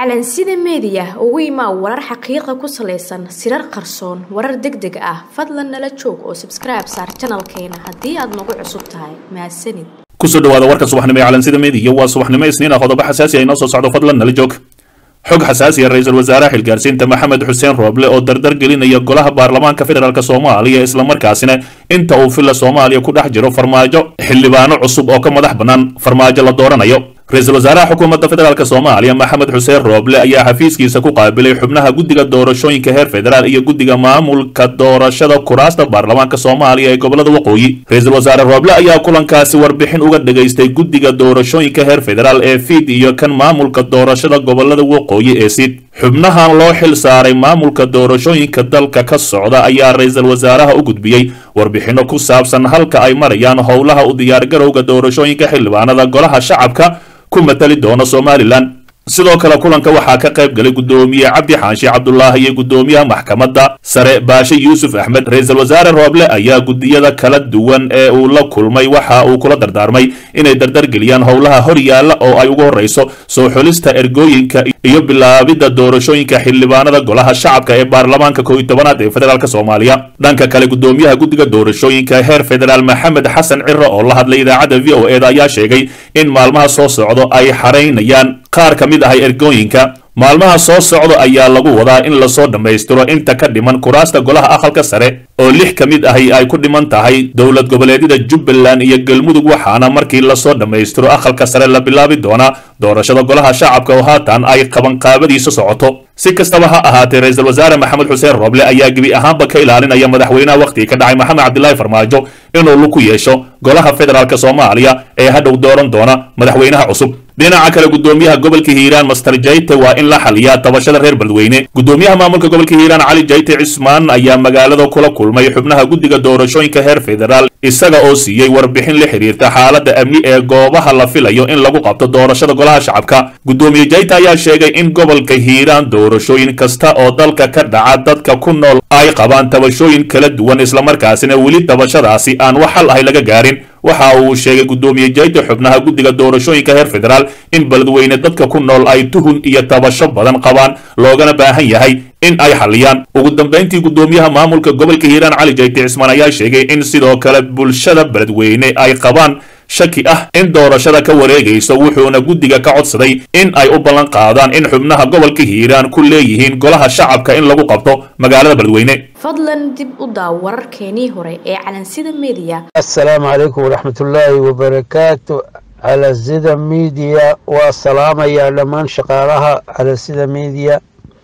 calansida meediya ugu imaa warar xaqiiqa ku salaysan sirar qarsoon warar deg deg ah fadlan nala joog oo sabskribe saar janalkeena haddii aad nagu cusub tahay mahadsanid kusoo dhawaada warka subaxnimo ee calansida meediya waa subaxnimo isniin ah qodobo xasaasi ah inoo soo socdo fadlan nala joog xog xasaasi ah ra-iisul wasaaraha xilgaarsiinta maxamed xuseen rooble oo dardar gelinaya golaha baarlamaanka federaalk soomaaliya islamarkaasina inta uu filla soomaaliya ku dhex jiro farmaajo xildhibaano cusub oo ka madax bannaan farmaajo la dooranayo ra-iisul wasaaraha xukuumadda federaalk soomaaliya maxamed xuseen rooble ayaa xafiiskiisa ku qaabilay xubnaha guddiga doorashooyinka heer federaal iyo guddiga maamulka doorashada kuraasta baarlamaanka soomaaliya ee gobolada waqooyi ra-iisul wasaare rooble ayaa kulankaasi warbixin uga dhagaystay guddiga doorashooyinka heer federaal ee fiid iyo kan maamulka doorashada gobolada waqooyi ee sid xubnahan loo xil saaray maamulka doorashooyinka dalka ka socda ayaa ra-iisul wasaaraha u gudbiyey warbixinno ku saabsan halka ay marayaan howlaha u diyaargarowga doorashooyinka xildhibaanada golaha shacabka ku matali doona somalilan sidoo kale kulanka waxaa ka qayb galay guddoomiye cabdi xaashi cabdulaahi iyo guddoomiyaha maxkamadda sare baashe yuusuf axmed ra-iisul wasaare rooble ayaa guddiyada kala duwan ee uu la kulmay waxa uu kula dardaarmay inay dardargeliyaan howlaha hor yaalla oo ay ugu horreyso soo xulista ergooyinka iyo bilaabidda doorashooyinka xildhibaanada golaha shacabka ee baarlamaanka kow iyo tobanaad ee federaalk soomaaliya dhanka kale guddoomiyaha guddiga doorashooyinka heer federaal maxamed xasan ciro oo la hadlay idaacadda v o eda ayaa sheegay in maalmaha soo socdo ay xaraynayaan qaar ka mid ahay ergooyinka maalmaha soo socda ayaa lagu wadaa in lasoo dhammaystiro inta ka dhiman kuraasta golaha aqalka sare oo lix ka mid ahi ay ku dhiman tahay dowlad goboleedyada jubbaland iyo galmudug waxaana markii lasoo dhammaystiro aqalka sare la bilaabi doonaa doorashada golaha shacabka oo haatan ay qabanqaabadiisa socoto si kastaba ha ahaatee ra-iisul wasaare maxamed xuseen rooble ayaa gebi ahaanba ka ilaalinaya madaxweynaha wakhtigii ka dhacay maxamed cabdilaahi farmaajo inuu lug ku yeesho golaha federaalk soomaaliya ee hadhow dooran doona madaxweynaha cusub dhinaca kale guddoomiyaha gobolka hiiraan master jayte waa in la xaliyaa tabashada reer beledweyne guddoomiyaha maamulka gobolka hiiraan cali jayte cismaan ayaa magaalada kula kulmay xubnaha guddiga doorashooyinka heer federaal isaga oo siiyey warbixin la xiriirta xaaladda amni ee goobaha la filayo in lagu qabto doorashada golaha shacabka guddoomiye jayte ayaa sheegay in gobolka hiiraan doorashooyin kasta oo dalka ka dhaca dadka ku nool ay qabaan tabashooyin kala duwan islamarkaasina weli tabashadaasi aan wax xal ahay laga gaarin waxa uu sheegay guddoomiye jayte xubnaha guddiga doorashooyinka heer federaal in beledweyne dadka ku nool ay tuhun iyo tabasho badan qabaan loogana baahan yahay in ay xaliyaan ugu dambayntii guddoomiyaha maamulka gobolka hiiraan cali jayte cismaan ayaa sheegay in sidoo kale bulshada beledweyne ay qabaan shaki ah in doorashada ka wareegayso wuxuuna guddiga ka codsaday in ay u ballan qaadaan in xubnaha gobolka hiiraan ku leeyihiin golaha shacabka in lagu qabto magaalada beledweyne fadlan dib u daaw wararkeenii hore ee calansida meediya asalaamu calaykum waraxmatullaahi wabarakaatu calansida miidiya waa salaamayaa dhammaan shaqaalaha calansida miidiya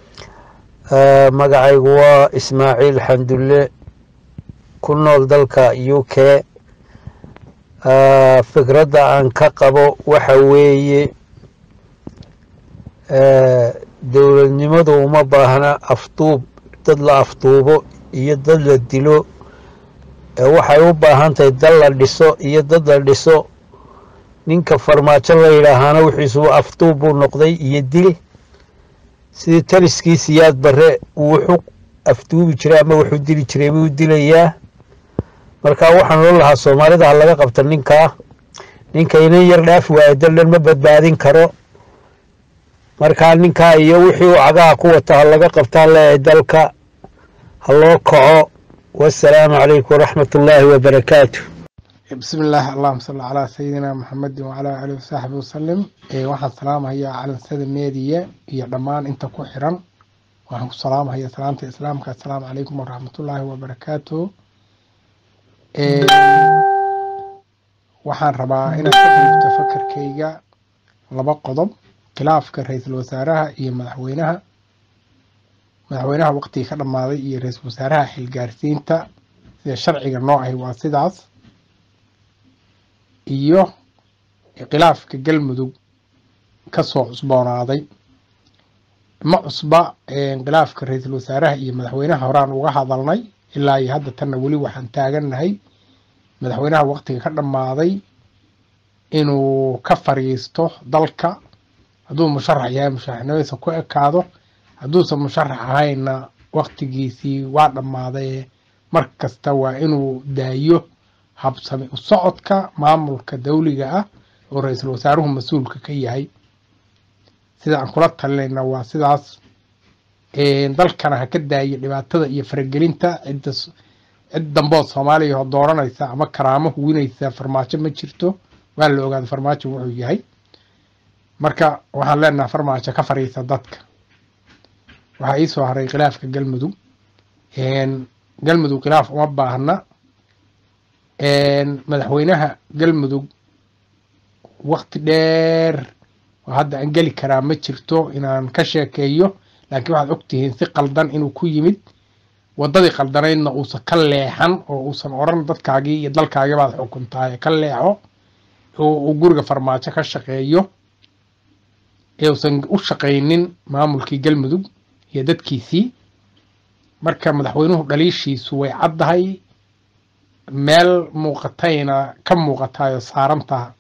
magacaygu waa ismaaciil xamdulle ku nool dalka u k fikradda aan ka qabo waxa weeye dowladnimadu uma baahna afduub dad la afduubo iyo dad la dilo waxay u baahan tahay dad la dhiso iyo dad la dhiso ninka farmaajo la yidhaahaana wixiisuba afduub buu noqday iyo dil sidii taliskii siyaad bare uu wuxuu afduubi jiray ama wuxuu dili jiray buu dilayaa marka waxaan loo lahaa soomaalida ha laga qabta ninkaa ninka inan yar dhaafi waayo daldhan ma badbaadin karo markaa ninkaa iyo wixii uu cagaha ku wata ha laga qabtaa leeyahay dalka ha loo kaco wasalaamu calaykum waraxmat ullaahi wabarakaatu bismi illaahi allahuma salli calaa sayidina maxamedin wacalaa aalihi wasaxbi wasalim waxaan salaamahayaa calansada meediya iyo dhammaan inta ku xiran waxaan ku salaamahayaa salaamta islaamka assalaamu calaykum waraxmatullaahi wabarakaatu waxaan rabaa inaan ka dhiibto fakarkayga laba qodob khilaafka ra-iisul wasaaraha iyo madaxweynaha madaxweynaha waqtigii ka dhammaaday iyo ra-iisul wasaaraha xilgaarsiinta sida sharciga noo ahi waa sidaas iyo khilaafka galmudug kasoo cusboonaaday ma cusba khilaafka ra-iisul wasaaraha iyo madaxweynaha horaan uga hadalnay ilaa iyo hadda tanna weli waxaan taagannahay madaxweynaha waqtiga ka dhammaaday inuu ka fariisto dalka hadduu musharax yahay musharaxnimadiisa ku ekaado hadduusan musharax ahaynna waqtigiisii waa dhammaaday mar kasta waa inuu daayo habsami u socodka maamulka dawliga ah oo ra-iisul wasaaruhu mas-uulka ka yahay sida aan kula talinayna waa sidaas dalkana ha ka daayo dhibaatada iyo faragelinta cidda cid dambood soomaaliya oo dooranaysa ama karaamo huwinaysa farmaajo ma jirto waa la ogaada farmaajo wuxuu yahay marka waxaan leenaha farmaajo ka fariisa dadka waxaa iisoo haray khilaafka galmudug galmudug khilaaf uma baahna madaxweynaha galmudug wakti dheer oo hadda aan geli karaa ma jirto inaan ka sheekeeyo laakiin waxaad ogtihiin si qaldan inuu ku yimid waddadii qaldanaydna uusan ka leexan oo uusan odhan dadkaagii iyo dalkaagii baad xukuntahay ka leexo oo uu guriga farmaajo ka shaqeeyo ee uusan u shaqaynin maamulkii galmudug iyo dadkiisii marka madaxweynuhu dhaliishiisu way caddahay meel muuqatayna ka muuqatayo saarantaha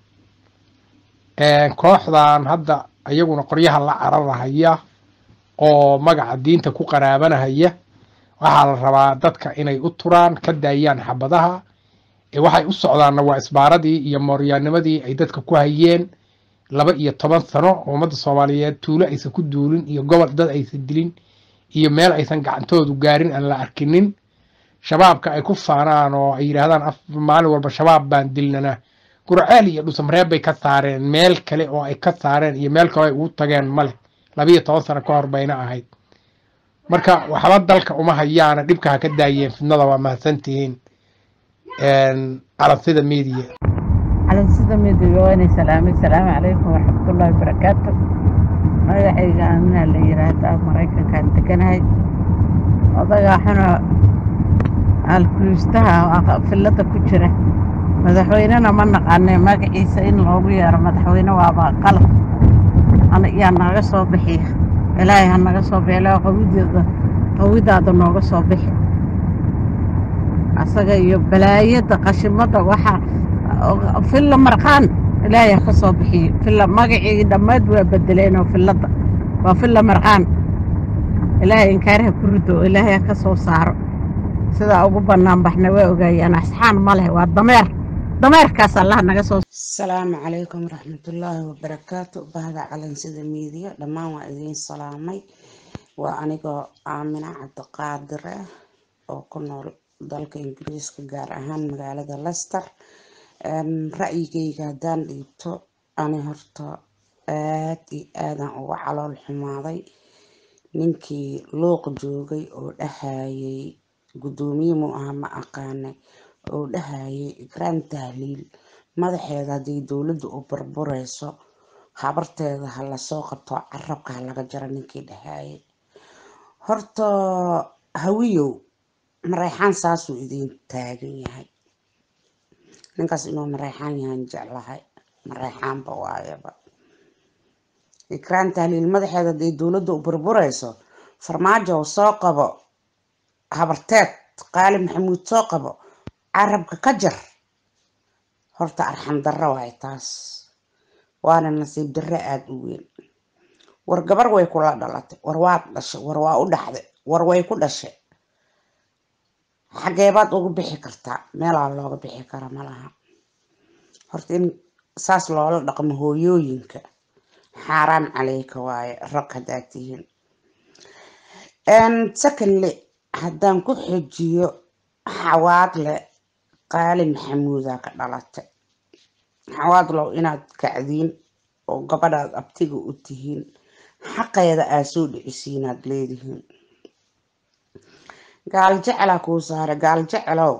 kooxdan hadda iyaguna qoryaha la cararahaya oo magaca diinta ku qaraabanahaya waxaa la rabaa dadka inay u turaan ka daayaan xabadaha waxay u socdaanna waa isbaaradii iyo mooryaanimadii ay dadka ku hayeen laba iyo toban sano oo ummadda soomaaliyeed tuulo aysan ku duulin iyo gobol dad aysan dilin iyo meel aysan gacantoodu gaarin aan la arkinin shabaabka ay ku faanaan oo ay yidhaahdaan maalin walba shabaab baan dilnana gurceel iyo dhusamreeb bay ka saareen meel kale oo ay ka saareen iyo meel kale ay ugu tageen male labiiyo toban sano ka hor bayna ahayd marka waxba dalka uma hayaana dhibka ha ka daayeen fidnada waa mahadsantihiin calansida media calansida media waanay salaamay salaamu calaykum waraxmatullaahi wabarakaatu magacayga aaminaa la yiraahdaa maraykankaan deganahay odagaa xuna alkuliistaha filada ku jira madaxweynena ma naqaane magaciisa in loogu yeero madaxweyne waaba qalab yaa naga soo bixiya ilaahay ha naga soo bixi ilaahay qawideeda qawidaada nooga soo bixi asaga iyo balaayada qashimada waxaa filla marqaan ilaahay ha ka soo bixiyo filla magacii dhammayd waa bedeleenoo filladda waa filla marqaan ilaahay inkaaraha ku rido ilaahay ha ka soo saaro sidaa ugu bannaan baxna waa ogaayaan asxaan ma leh waa dameer dameerkaas allah naga soo asalaamu calaykum waraxmatullaahi wabarakaatu bahda calansida miidiya dhammaan waa idiin salaamay waa anigoo aamina cabdiqaadire oo ku nool dalka ingiriiska gaar ahaan magaalada lester ra'yigayga haddaan dhiibto ani horta aad iyo aadaan uga calool xumaaday ninkii luuq joogay oo dhahayay guddoomiye mu aha ma aqaanay oo dhahayay ikraan tahliil madaxeeda haddii dowladda u burbureyso habarteeda ha lasoo qabto carabka ha laga jaro ninkii dhahayay horta hawiyow mareexaan saasuu idiin taagan yahay ninkaas inuu mareexaan yahan jeclahay mareexaanba waayaba ikraan tahliil madaxeeda haddii dowladda u burbureyso farmaajo soo qabo habarteed qaali maxamuud soo qabo carabka ka jar horta arxam darro waay taas waana nasiib darro aada u weyn war gabar way kula dhalatay war waad dhashay war waa u dhaxday war way ku dhashay xageebaad ugu bixi kartaa meelaa looga bixi kara malaha horta in saas loola dhaqmo hooyooyinka xaaraan caleyka waaye rag haddaad tihiin secondly haddaan ku xojiyo xawaadle qaali maxamuudaa ka dhalatay xawaadlow inaad kacdiin oo gabadhaad abtiga u tihiin xaqeeda aad soo dhicisiinaad leedihiin gaal jecelaa kuu saaray gaal jecelow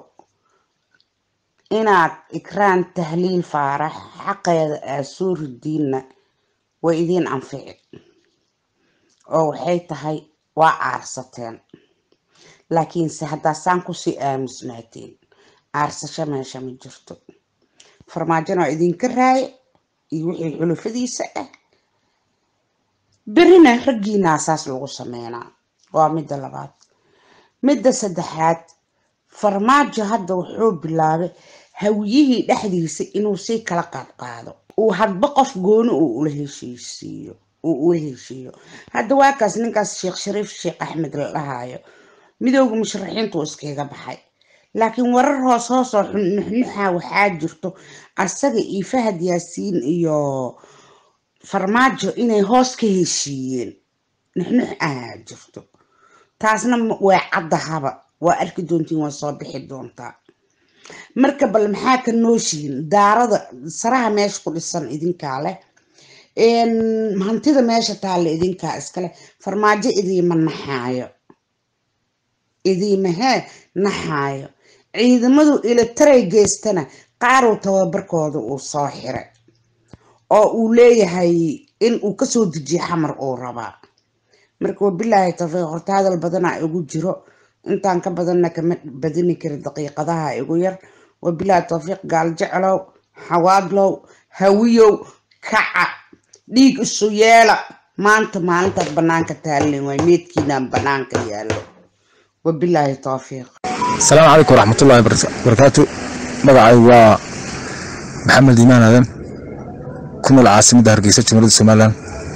inaad ikraan tahliil faarax xaqeeda aad soo ridiinna way idiin anfici oo waxay tahay waa aarsateen laakiinse haddaa saan kusii aamusnaateen aarsasho meesha ma jirto farmaajona waa idinka raaye iyo wixii xulufadiisa ah berina raggiinaa saas lagu sameynaa waa midda labaad midda saddexaad farmaajo hadda wuxuu bilaabay hawiyihii dhexdiisa inuu sii kala qaadqaado uu hadba qof gooni uu ula heshiisiiyo uu ula heshiiyo hadda waakaas ninkaas sheekh shariif sheekh axmed la dhahaayo midooda musharaxiintu iskaga baxay laakiin warar hoos hoosoo nuxnuxa waxaa jirto asaga iyo fahad yaasiin iyo farmaajo inay hoos ka heshiiyeen nuxnux ahaa jirto taasna ma- waa caddahaba waa arki doontiin waa soo bixi doontaa marka bal maxaa ka nooshihiin daarada saraha meesha ku dhisan idinkaa leh een, hantida meesha taalla idinkaa iskale farmaajo idiima naxaayo idiima hee naxaayo ciidamadu ilataray geystana qaaruu tababarkooda uu soo xiray oo uu leeyahay in uu kasoo dejiyo xamar uu rabaa marka wabilaahi tawfiiq horta hadal badanaa igu jiro intaan ka badanna kama badini karin daqiiqadaha igu yar wabilaahi tawfiiq gaal jeclow xawaadlow hawiyow kaca dhiig isu yeela maanta maalintaad banaanka taalin waay meedkiinaan banaanka yaallo wabilaahi tawfiiq asalaamu calaykum waraxmatullaahi barakaatu magacaygu waa maxamed iimaan aadan ku nool caasimadda hargeysa jumhuriyadda somalilan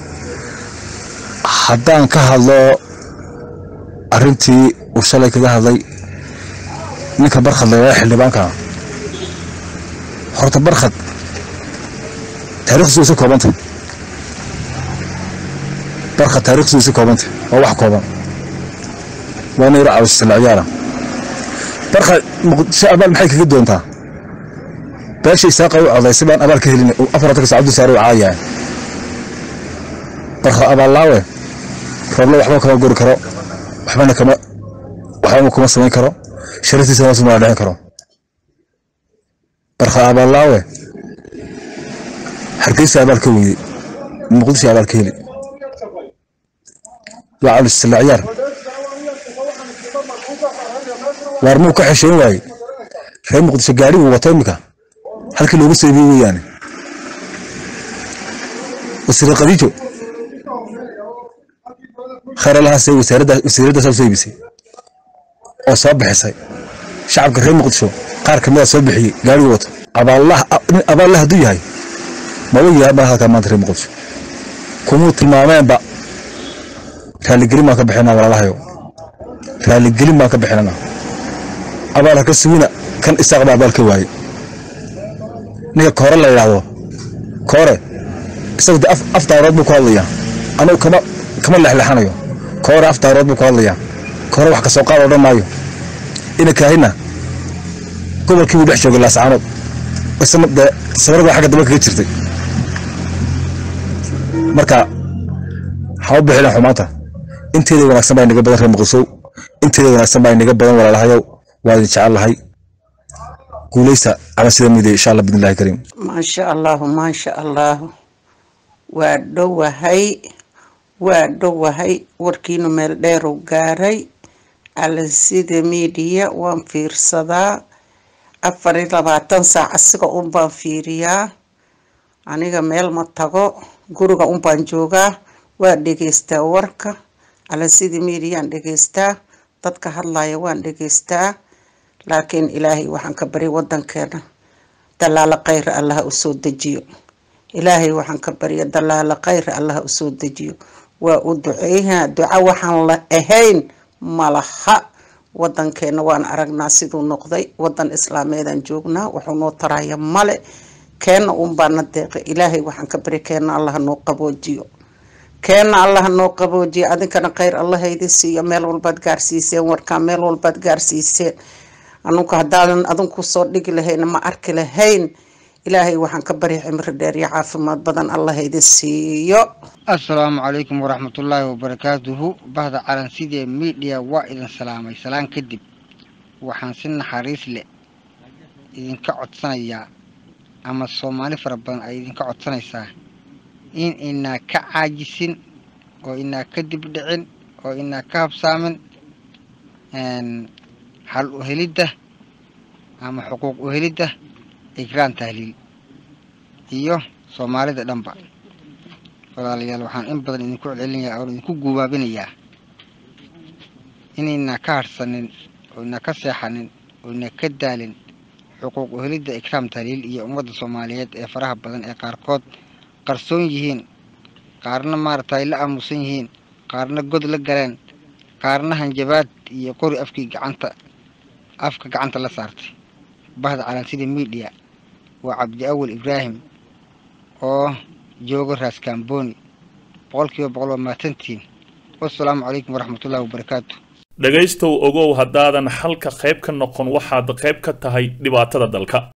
haddaan ka hadlo arrintii uu shalay kaga hadlay ninka barkhad lagaa xildhibaanka horta barkhad taariikhdiisu way isu koobantay barkhad taariikhdiisu way isu koobantay waa wax kooban waa ina yaro caawisa ciyaara barka muqdisho abaal maxay kaga doontaa beesha isaaqa u codaysay baan abaal ka helin afartanka saacadu saare u caayahay barka abaallaawe roobla waxba kama gori karo waxbana kama waxbana kuma samayn karo sharaftiisa hoos uma dhicin karo barka abaallaawe hargeysa abaal ka weyday muqdisho abaal ka heli waa cawlisla ciyaar waar muu ka xeshoon waaye reer muqdisho gaari uu wato imika halkii loogu seebiye weeyaane wasiir khadiijo khayr allahaasee wasiiraddaas u soo iibisay oo soo bixisay shacabka reer muqdisho qaar ka mida soo bixiyey gaarigu wato abaallah hadduu yahay maba yahay baa halkaa maanta reer muqdisho kumuu tilmaameenba raaligelin baan ka bixinaa walaalahayo raaligelin baan ka bixinanaa abaal ha ka sugina kan isaaq baa abaal ka waaye ninka koore la yidhaahdo koore isagu de af daarood buu ku hadlayaa anugu kama kama lexlexanayo koore af daarood buu ku hadlayaa koore wax kasoo qaad odhan maayo ina kaahina gobolkii buu dhex joogay laascaanood isna dee sabarada xagga dambe kaga jirtay marka ha u bixina xumaanta inteeda wanaagsan baa inaga badan reer muqdisow inteeda wanaagsan baa inaga badan walaalahayow waa idin jecel lahay guuleysta ama sida miday insha allah bidnillahi kariim maasha allahu maasha allahu waa dhowahay waa dhowahay warkiinu meel dheeru gaaray alasida miidiya waan fiirsadaa afar iyo labaatan saac asiga un baan fiiriyaa aniga meel ma tago guriga un baan joogaa waa dhegeystaa warka alasida miidiyaan dhegeystaa dadka hadlaya waan dhegeystaa laakiin ilaahay waxaan ka bari wadankeena dalaalo khayra allaha usoo dejiyo ilaahay waxaan ka barya dalaalo khayra allaha usoo dejiyo waa u duceeyaha duco waxaan la ahayn malaha wadankeena waan aragnaa siduu noqday wadan islaameedaan joognaa wuxuu noo taraya male keena un baana deeqay ilaahay waxaan ka bari keena allaha noo qaboojiyo keena allaha noo qaboojiyo adinkana khayr allaha idin siiyo meel walbaad gaarsiiseen warkaa meel walbaad gaarsiiseen anugu haddaadan adinku soo dhigi lahayn ma arki lahayn ilaahay waxaan ka bari cimri dheer iyo caafimaad badan allah idin siiyo asalaamu calaykum waraxmatullaahi wabarakaatuhu bahda calansidee miidhiya waa idin salaamay salaan kadib waxaan si naxariis leh idinka codsanayaa ama soomaali fara badan ay idinka codsanaysaa in inaa ka caajisin oo inaa ka dibdhicin oo inaa ka habsaamin xal u helidda ama xuquuq u helidda igraan tahliil iyo soomaalida dhanba walaalayaal waxaan in badan idinku celcelinayaa oon idinku guubaabinayaa inaynaa ka harhsanin oo inaa ka seexanin oo inaa ka daalin xuquuq u helidda ikraam tahliil iyo ummadda soomaaliyeed ee faraha badan ee qaarkood qarsoon yihiin qaarna maaragtay la aamusan yihiin qaarna god la galeen qaarna hanjabaad iyo qori afkii gacanta afka gacanta la saartay bahda calansida miidhiya waa cabdi awal ibraahim oo joogo raaskambooni boqolkiiba boqol waa mahadsantihiin wassalaamu calaykum waraxmatullaahi wabarakaatu dhegaystow ogow haddaadan xalka qayb ka noqon waxaad qayb ka tahay dhibaatada dalka